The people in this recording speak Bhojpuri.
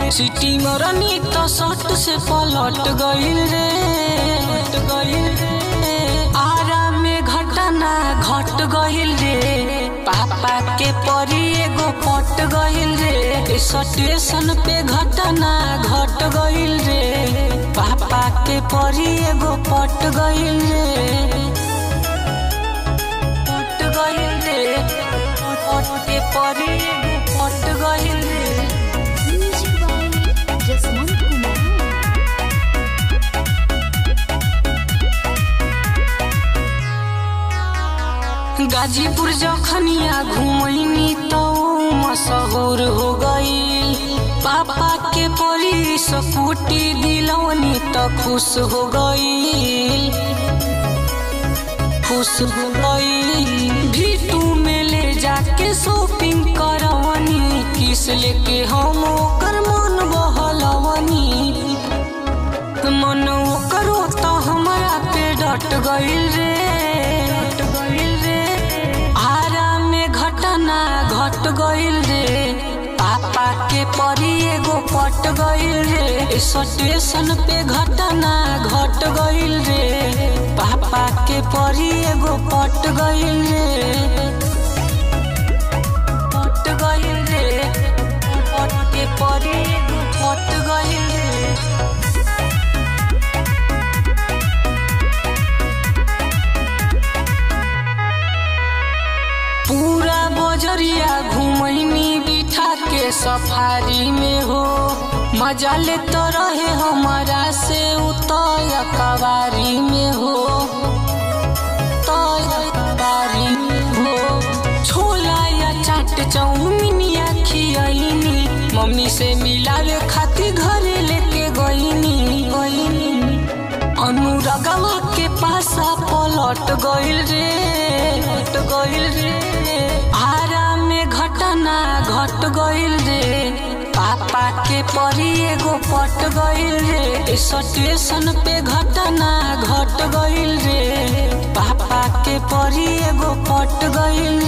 सिटी मरनी तो सट से पलट गइल रे गइल रे आरा में घटना घट गइल रे पापा के परी एगो पट गइल रे स्टेशन पे घटना घट गइल रे पापा के परी एगो पट गइल रे पट गइल रे पट के परी एगो पट गइल रे Music by Jasmine Kumar. Ghazipur Jakhania घुमैनी तो मशहूर हो गई पापा के परी सपूटी दिलौनी तो खुश हो गई खुश हो गई भीटू में ले जाके शॉपिंग करवनी किस लेके हम ओकर मन बहलवनी मन करो तो हमारा पे डट गइल रे डट गइल रे आरा में घटना घट गइल रे पापा के परी एगो पट गइल रे स्टेशन पे घटना घट गइल रे पापा के परी एगो पट गइल रे पट गइल रे पट के परी एगो पट गइल रे पूरा बजरिया घुमैनी बिठा के सफारी में हो मजा ले तो रहे हमारा से उतर कवारी में हो तय कवारी में हो छोला या चाट चौमिनिया खियनी मम्मी से मिलावे खातिर घरे लेके गईनी गईनी अनुरागवा के पासा पलट गइल रे घट गइल रे आरा में घटना घट गइल रे पापा के परी एगो पट गइल रे स्टेशन पे घटना घट गइल रे पापा के परी एगो पट गइल